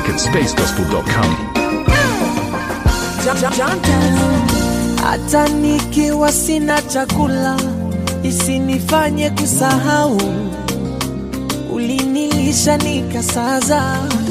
music at spacegospel.com. hata nikiwa sina chakula isinifanye kusahau ulinilisha nikasaza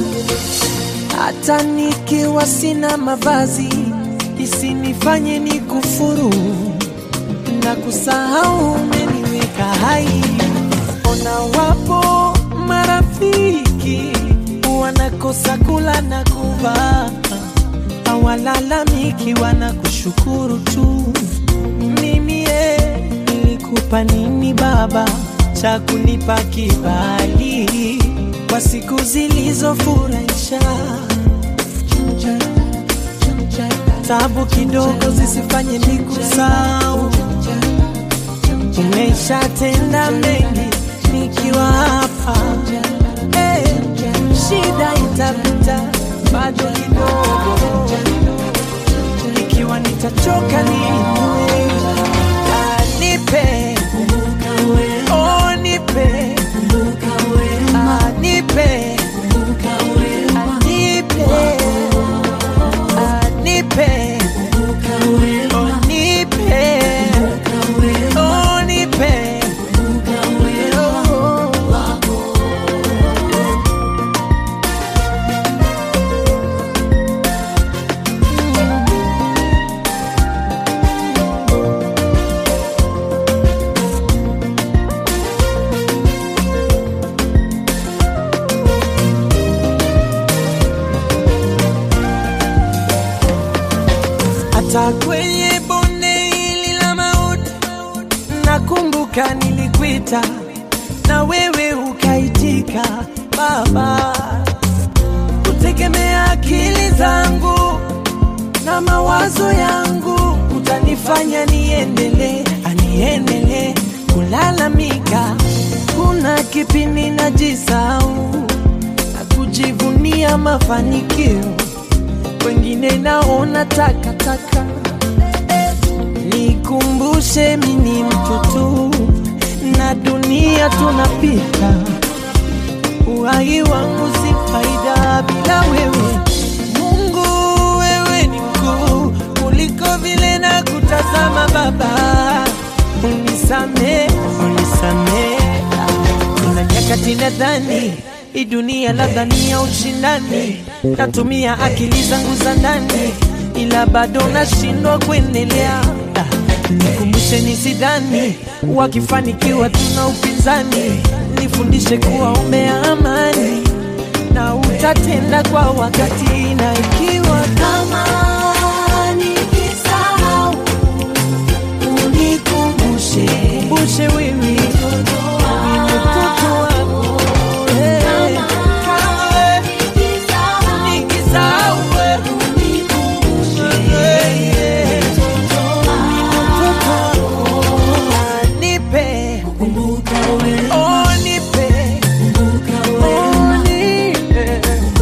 hata nikiwa sina mavazi isinifanye nikufuru na kusahau umeniweka hai ona wapo marafiki wanakosa kula na kuvaa hawalalamiki wanakushukuru tu. Mimi ye, nilikupa nini baba cha kunipa kibali kwa siku zilizofurahisha? Tabu kidogo zisifanye nikusahau, umeshatenda mengi nikiwa hapa hey, shida itapita bado kidogo, ikiwa nitachoka niinue, Ah, nipe oh, nipe Ah, nipe Ah, nipe Ah, nipe oh, nipe oh, nipe oh. hata kwenye bonde hili la mauti, nakumbuka nilikuita na wewe ukaitika, Baba. Kutegemea akili zangu na mawazo yangu utanifanya niendelee, aniendelee kulalamika. Kuna kipindi najisahau na kujivunia mafanikio wengine naona takataka. Nikumbushe mimi ni mtu tu na dunia tunapita, uhai wangu si faida bila wewe. Mungu, wewe ni mkuu kuliko vile na kutazama Baba, unisame, unisame. Kuna nyakati nadhani hii dunia labda ni ya ushindani, natumia akili zangu za ndani, ila bado nashindwa kuendelea. Ah, Nikumbushe nisidhani wakifanikiwa tuna upinzani, nifundishe kuwa umea amani na utatenda kwa wakati, na ikiwa kama nikisahau unikumbushe, kumbushe wewe ni mtoto wako eh, kama nikisahau wewe eh, eh, ni mtoto wako. Nipe, oh, nipe, oh, nipe,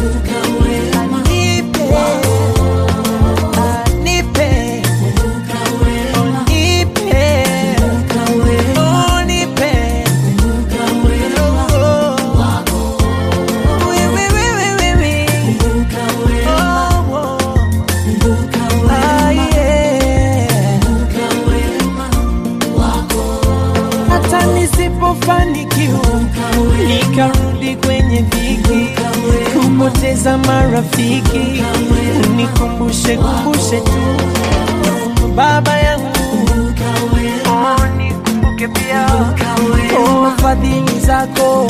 nipe, ah, nipe, oh, nipe, oh, nipe, oh, we, we, we, we, we, we. Oh, oh. Ah, yeah. hata nisipofanikiwa nikarudi kwenye dhiki kupoteza marafiki unikumbushe kumbushe tu baba yangu oh, nikumbuke pia oh, fadhili zako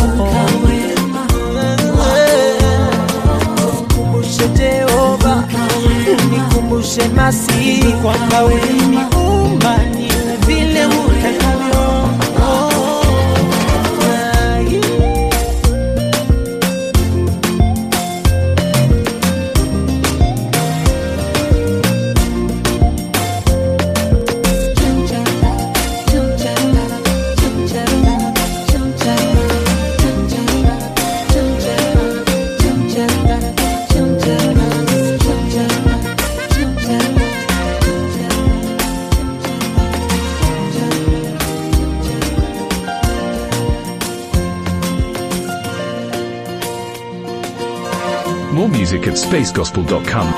nikumbushe Jehova, nikumbushe Masihi kwamba uliniumba niwe vile utakavyo. Oh, ah, yeah. More music at spacegospel.com.